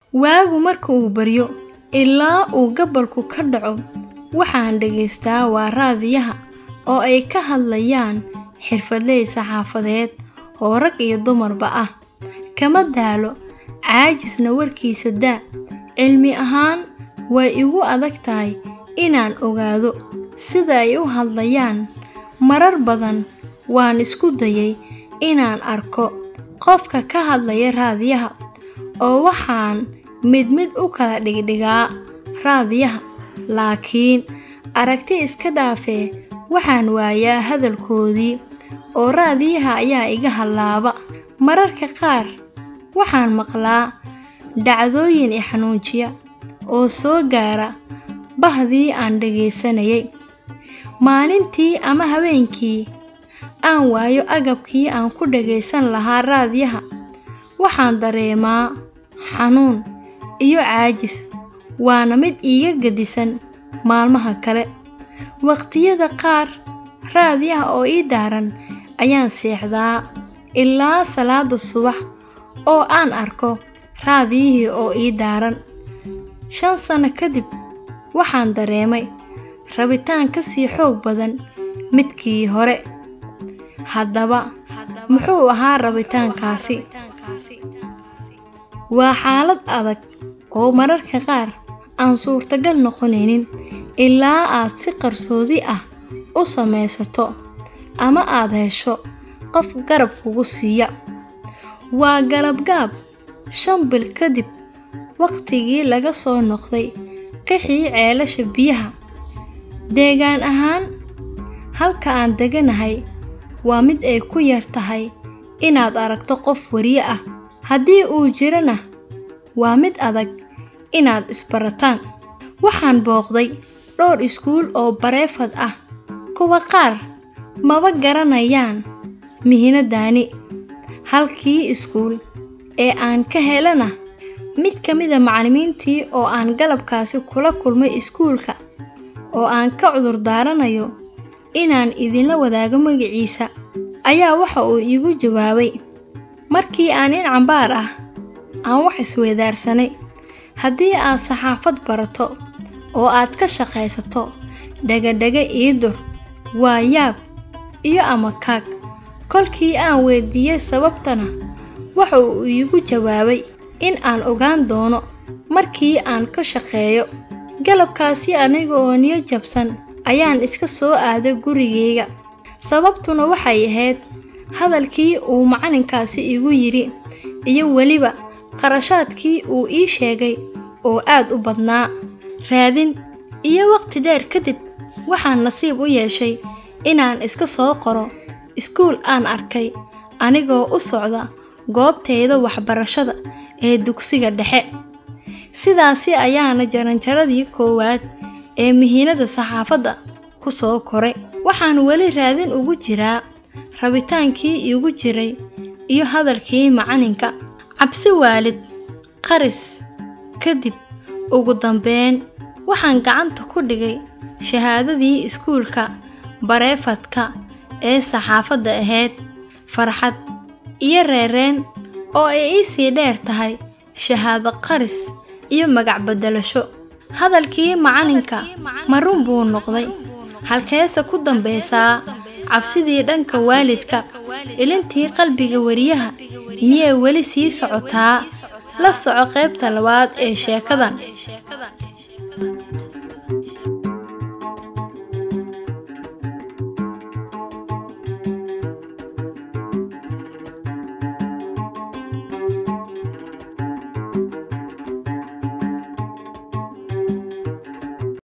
waagu marka uu baryo ilaa uu gabalku ka dhaco waxaan dhagaystaa waa raadiyaha oo ay ka hadlayaan xirfadley saxaafadeed oo rag iyo dumarba ah kama daalo caajisna warkiisa daa cilmi ahaan way igu adag tahay inaan ogaado sida ay u hadlayaan marar badan waan isku dayay inaan arko qofka ka hadlaya raadiyaha oo waxaan mid mid u kala dhigdhigaa raadiyaha laakiin aragti iska dhaafee waxaan waayaa hadalkoodii oo raadiyaha ayaa iga hallaaba mararka qaar waxaan maqlaa dhacdooyin i xanuujiya oo soo gaara bahdii aan dhagaysanayay maalintii ama habeenkii aan waayo agabkii aan ku dhagaysan lahaa raadiyaha waxaan dareemaa xanuun iyo caajis waana mid iiga gedisan maalmaha kale waqtiyada qaar raadiyaha oo ii daaran ayaan seexdaa ilaa salaada subax oo aan arko raadiyihii oo ii daaran shan sano kadib waxaan dareemay rabitaan ka sii xoog badan midkii hore haddaba muxuu ahaa rabitaankaasi waa xaalad adag oo mararka qaar aan suurtagal noqonaynin ilaa aad si qarsoodi ah u samaysato ama aad hesho qof garab kugu siiya waa galabgaab shan bil kadib waqtigii laga soo noqday qixii ceelasha biyaha deegaan ahaan halka aan deganahay waa mid ay ku yar tahay inaad aragto qof wariye ah haddii uu jirana waa mid adag inaad isbarataan waxaan booqday dhowr iskuul oo bareefad ah kuwa qaar maba garanayaan mihinadaani halkii iskuul ee aan ka helana mid ka mida macallimiintii oo aan galabkaasi kula kulmay iskuulka oo aan ka cudur daaranayo inaan idinla wadaago magaciisa ayaa waxa uu iigu jawaabay markii aan in cambaar ah aan wax isweydaarsanay haddii aad saxaafad barato oo aad ka shaqaysato dhagadhaga iidur waa yaab iyo ama kaag kolkii aan weydiiyey sababtana waxa uu iigu jawaabay in aan ogaan doono markii aan ka shaqeeyo galabkaasi aniga oo niyo jabsan ayaan iska soo aaday gurigayga sababtuna waxay ahayd hadalkii uu macallinkaasi igu yidhi iyo weliba qarashaadkii uu ii sheegay oo aad u badnaa raadin iyo waqti dheer kadib waxaan nasiib u yeeshay inaan iska soo qoro iskuul aan arkay anigoo u socda goobtayda waxbarashada ee dugsiga dhexe sidaasi ayaana jaranjaradii koowaad ee mihiinada saxaafadda ku soo koray waxaan weli raadin ugu jiraa rabitaankii iigu jiray iyo hadalkii macalinka cabsi waalid qaris kadib ugu dambeyn waxaan gacanta ku dhigay shahaadadii iskuulka bareefadka ee saxaafadda ahayd farxad iyo reereen oo ay iisii dheer tahay shahaado qaris iyo magac beddelasho hadalkii macalinka ma run buu noqday halkeese ku dambaysaa cabsidii dhanka waalidka ilintii qalbiga wariyaha miyay weli sii socotaa la soco qaybta labaad ee sheekadan